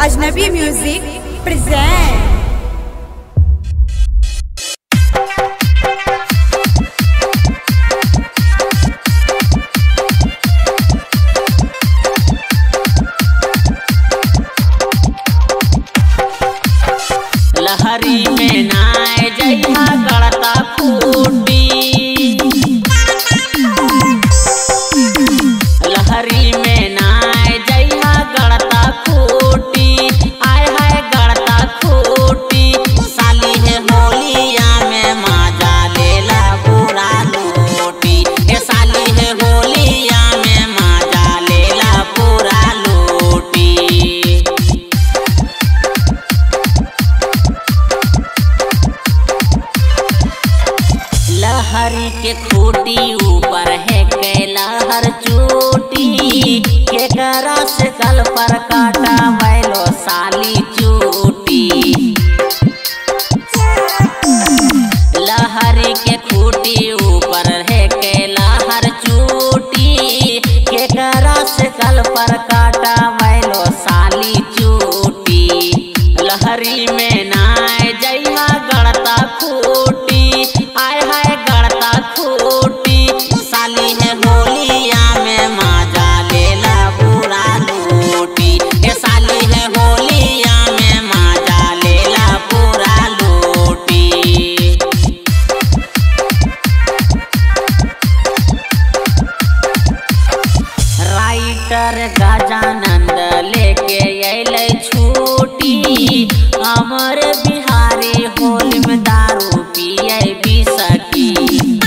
अजनबी music present लहरी में नाय जइहा गड़ता फूटी लहरी में नाय जइहा गड़ता फूटी आय हाय गड़ता फूटी साली है होलिया में माजा लेला बुरा लूटी ए साली है होलिया में माजा लेला बुरा लूटी लहरी के खूटी ऊपर है कैलहर चोटी के करा से कल पर काटा बैलो साली चोटी लहरी के खूटी ऊपर है कैलहर चोटी के करा से कल पर काटा बैलो साली चोटी लहरी में नाय जइहा गड़ता खूटी आय हाय गड़ता खूटी साली है होलिया में माजा लेला बुरा लूटी ए साली है होलिया में माजा लेला बुरा लूटी राइटर गजानंद लेके अइले छूटी अमर बिहारी होली में दारू पिए भी सकी